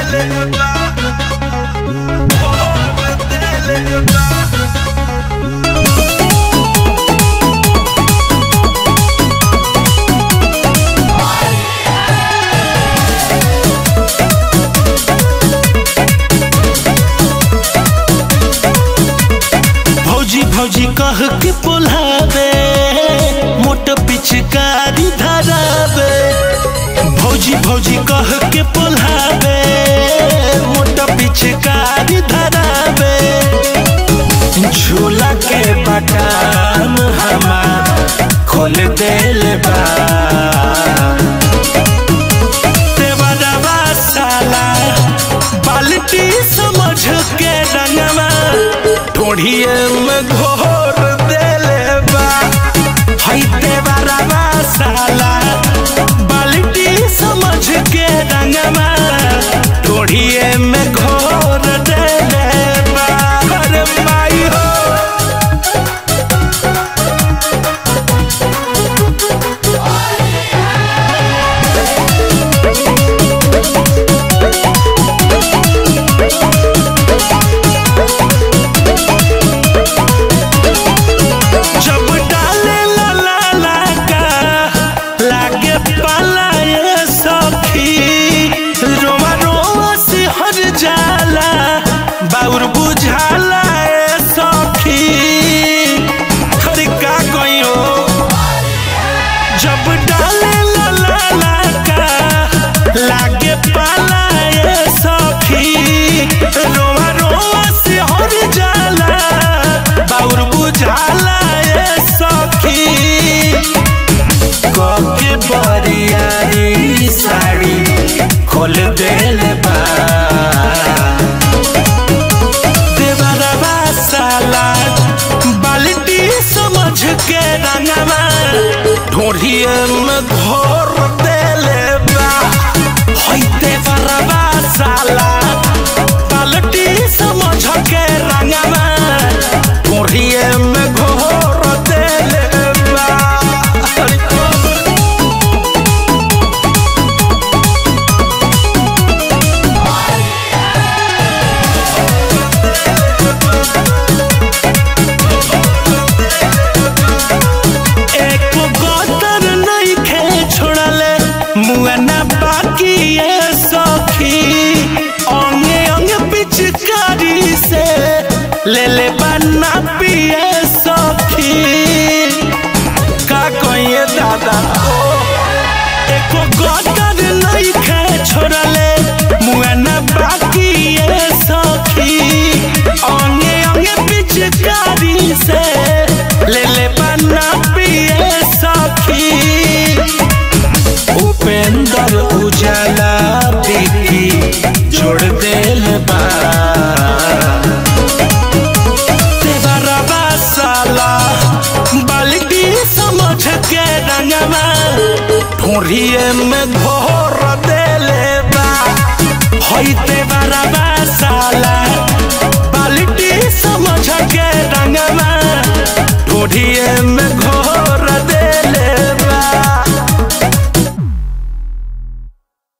भौजी भौजी कह के बोलावे मोट पिचकारी धरावे भौजी भौजी कह के बोलावे मोट पिचकारी धरावे झूला के बटाम हमार खोल देल बा देवरवा साला बाल्टी समझ के रंगवा ढोढ़िए में घोर देले बा हई देवरवा साला बाल्टी समझ के रंगवा ढोढ़िए में घोर देले बा अरे माई हो जब डाले ला ला ला का लागे पाला ये सखी रोमा रोमा से हर जाला बाउर बुझाला ये सखी हर का कहियो जब डाले ला ला ला का लागे पाला ये सखी रोमा रोमा से हर जाला बाउर बुझाला ये सखी कके बरियारी साड़ी खोल देल बा देवरवा साला बाल्टी समझ के रंगवा ढोढ़िए में घोर देले बा हई देवरवा साला बाल्टी समझ के रंगवा ढोढ़िए में घोर देले बा अरे एको गोतर नहीं खे छोड़ले मुआना बाकी ये सखी अंगे अंगे पिचकारी से ले ले बना पिए सखी का कहिए दादा ओ एको गोतर नहीं खे छोड़ले मुआना बाकी ये सखी अंगे अंगे पिचकारी से ले ले बना पिए सखी उपेंद्र उजाला बिकी जोड़ देल बा देवरवा साला बाल्टी समझ के रंगवा ढोढ़िए में घोर देले बा हई देवरवा साला